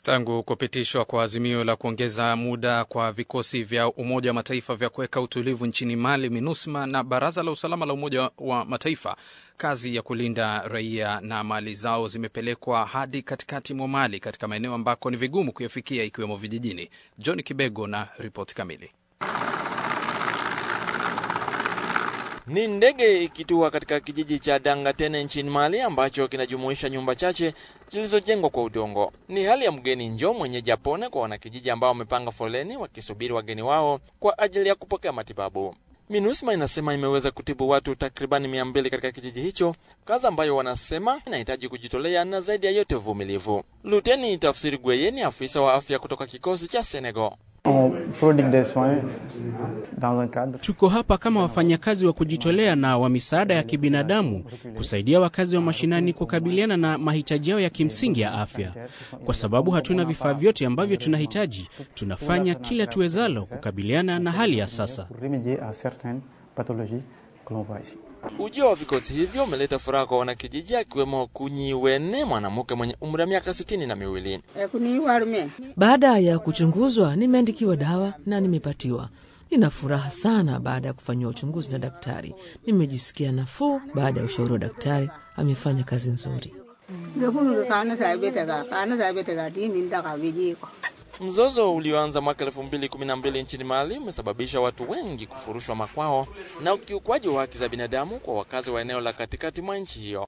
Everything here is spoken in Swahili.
Tangu kupitishwa kwa azimio la kuongeza muda kwa vikosi vya Umoja wa Mataifa vya kuweka utulivu nchini Mali, MINUSMA na Baraza la Usalama la Umoja wa Mataifa, kazi ya kulinda raia na mali zao zimepelekwa hadi katikati mwa Mali, katika maeneo ambako ni vigumu kuyafikia, ikiwemo vijijini. John Kibego na ripoti kamili. Ni ndege ikitua katika kijiji cha Dangatene nchini Mali ambacho kinajumuisha nyumba chache zilizojengwa kwa udongo. Ni hali ya mgeni njoo mwenyeji apone kwa wanakijiji ambao wamepanga foleni wakisubiri wageni wao kwa ajili ya kupokea matibabu. MINUSMA inasema imeweza kutibu watu takribani mia mbili katika kijiji hicho, kazi ambayo wanasema inahitaji kujitolea na zaidi ya yote uvumilivu. Luteni Tafsiri Gweye ni afisa wa afya kutoka kikosi cha Senegal. Tuko hapa kama wafanyakazi wa kujitolea na wa misaada ya kibinadamu kusaidia wakazi wa mashinani kukabiliana na mahitaji yao ya kimsingi ya afya. Kwa sababu hatuna vifaa vyote ambavyo tunahitaji, tunafanya kila tuwezalo kukabiliana na hali ya sasa. Ujio wa vikosi hivyo umeleta furaha kwa wanakijiji, akiwemo Kunyiwene, mwanamke mwenye umri wa miaka sitini na miwili. Baada ya kuchunguzwa, nimeandikiwa dawa na nimepatiwa. Nina furaha sana baada ya kufanyiwa uchunguzi na daktari. Nimejisikia nafuu baada ya ushauri wa daktari. Amefanya kazi nzuri. Mzozo ulioanza mwaka elfu mbili kumi na mbili nchini Mali umesababisha watu wengi kufurushwa makwao na ukiukwaji wa haki za binadamu kwa wakazi wa eneo la katikati mwa nchi hiyo.